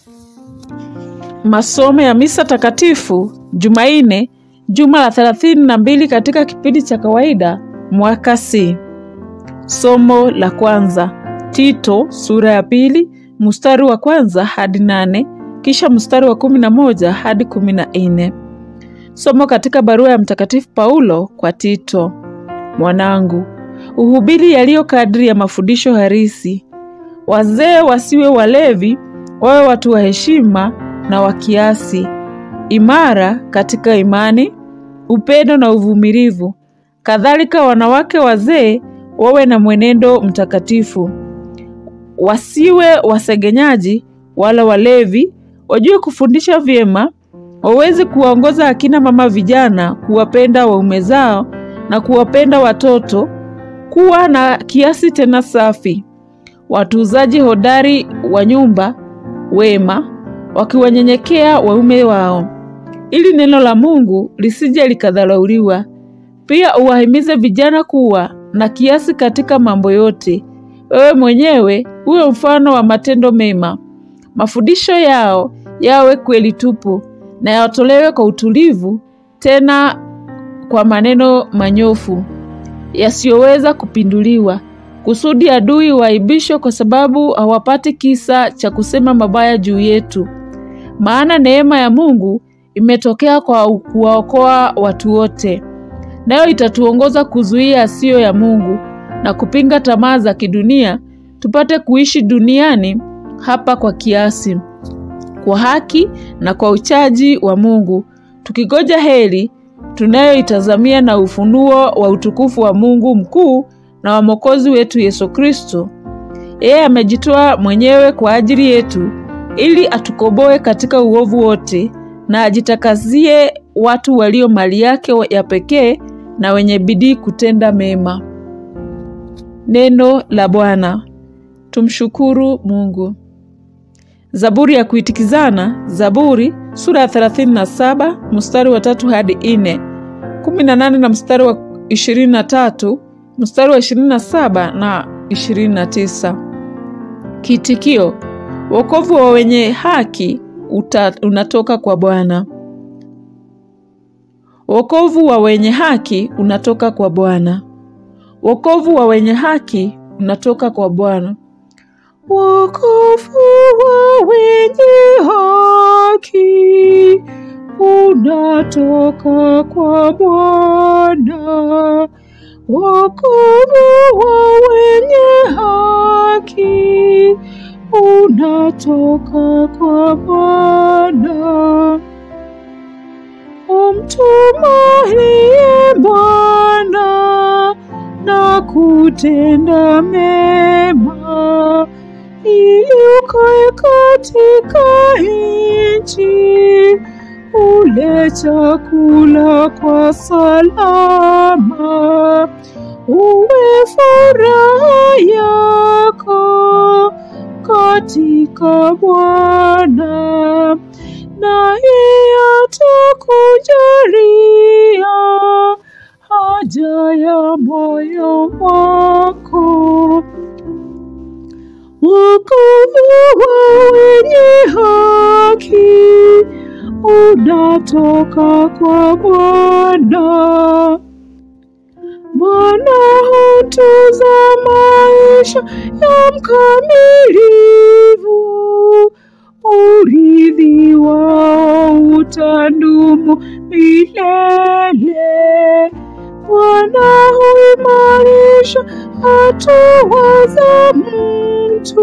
Masomo ya misa takatifu Jumanne, juma la thelathini na mbili katika kipindi cha kawaida mwaka C. Somo la kwanza Tito sura ya pili mstari wa kwanza hadi nane kisha mstari wa kumi na moja hadi kumi na nne. Somo katika barua ya Mtakatifu Paulo kwa Tito. Mwanangu, uhubiri yaliyo kadri ya mafundisho harisi. Wazee wasiwe walevi, wawe watu wa heshima na wa kiasi, imara katika imani, upendo na uvumilivu. Kadhalika wanawake wazee wawe na mwenendo mtakatifu, wasiwe wasegenyaji wala walevi, wajue kufundisha vyema, waweze kuwaongoza akina mama vijana kuwapenda waume zao na kuwapenda watoto, kuwa na kiasi tena safi, watunzaji hodari wa nyumba, wema, wakiwanyenyekea waume wao, ili neno la Mungu lisije likadharauliwa. Pia uwahimize vijana kuwa na kiasi katika mambo yote. Wewe mwenyewe uwe mfano wa matendo mema. Mafundisho yao yawe kweli tupu na yatolewe kwa utulivu, tena kwa maneno manyofu yasiyoweza kupinduliwa, kusudi adui waaibishwe, kwa sababu hawapati kisa cha kusema mabaya juu yetu. Maana neema ya Mungu imetokea kwa kuwaokoa watu wote, nayo itatuongoza kuzuia yasiyo ya Mungu na kupinga tamaa za kidunia, tupate kuishi duniani hapa kwa kiasi, kwa haki na kwa uchaji wa Mungu, tukigoja heri tunayoitazamia na ufunuo wa utukufu wa Mungu mkuu na wa Mwokozi wetu Yesu Kristo. Yeye amejitoa mwenyewe kwa ajili yetu ili atukomboe katika uovu wote na ajitakazie watu walio mali yake ya pekee na wenye bidii kutenda mema. Neno la Bwana. Tumshukuru Mungu. Zaburi ya kuitikizana, Zaburi sura ya 37 mstari wa tatu hadi nne, 18 na mstari wa 23, mstari wa 27 na 29. Kiitikio: wokovu wa wenye haki uta, unatoka kwa Bwana. Wokovu wa wenye haki unatoka kwa Bwana. Wokovu wa wenye haki unatoka kwa Bwana. Wokovu wa wenye haki unatoka kwa Bwana. Wokovu wa wenye haki unatoka kwa Bwana. Umtumahiye Bwana na kutenda mema, ili ukae katika nchi, ule chakula kwa salama, uwe furaha yako katika Bwana, naye atakujalia haja ya moyo wako. Wokovu wa wenye haki unatoka kwa Bwana. Bwana hutunza maisha ya mkamilifu, urithi wao utadumu milele. Bwana huimarisha hatua za mtu,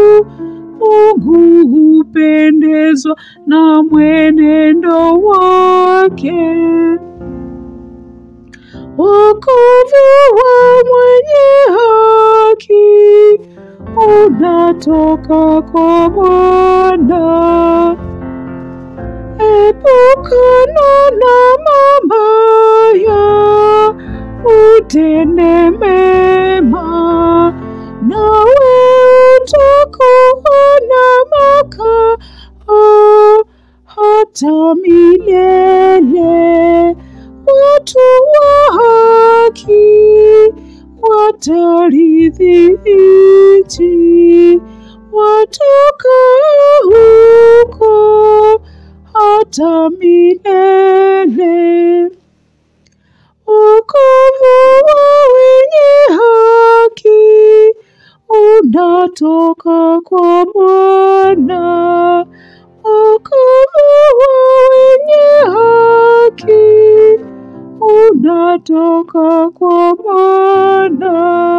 Mungu hupendezwa na mwenendo wake. Wokovu wa mwenye haki unatoka kwa Bwana. Epukana na mabaya, utende mema, nawe utakuwa na makao hata milele. Watu wa haki watarithi nchi, watakao mwana, wokovu wa wenye haki unatoka kwa mwana.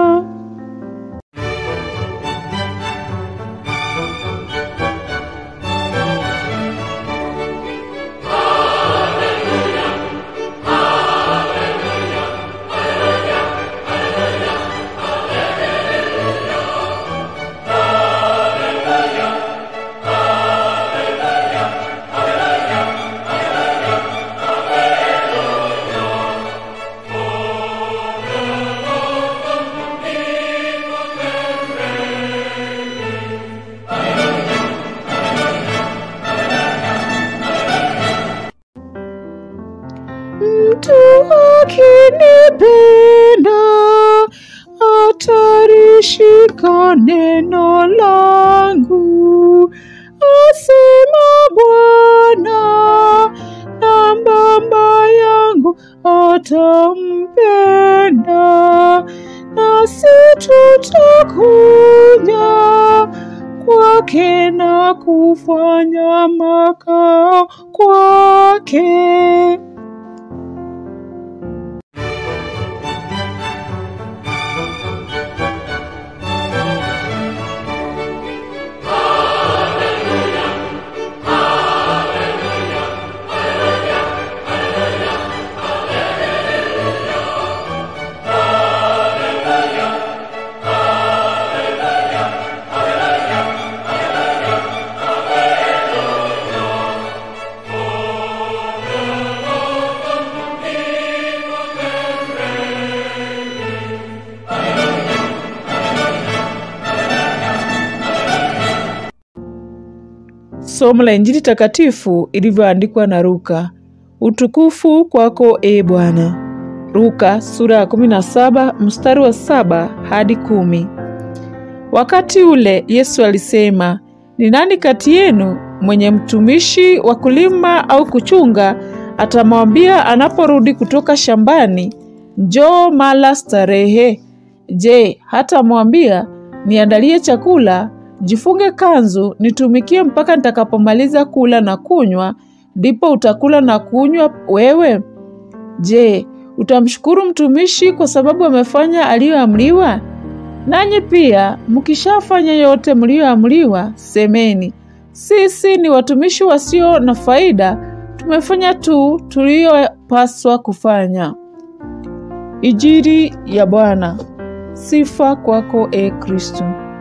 Mtu akinipenda atalishika neno langu, asema Bwana, na Baba yangu atampenda, nasi tutakuja kwake na kufanya makao kwake. Somo la Injili takatifu ilivyoandikwa na Luka. Utukufu kwako e Bwana. Luka sura ya 17 mstari wa saba hadi kumi. Wakati ule Yesu alisema, ni nani kati yenu mwenye mtumishi wa kulima au kuchunga atamwambia anaporudi kutoka shambani, njoo mala starehe? Je, hatamwambia niandalie chakula, jifunge kanzu, nitumikie mpaka nitakapomaliza kula na kunywa, ndipo utakula na kunywa wewe? Je, utamshukuru mtumishi kwa sababu amefanya aliyoamriwa? Nanyi pia mkishafanya yote mliyoamriwa, semeni, sisi ni watumishi wasio na faida, tumefanya tu tuliyopaswa kufanya. Injili ya Bwana. Sifa kwako e Kristo.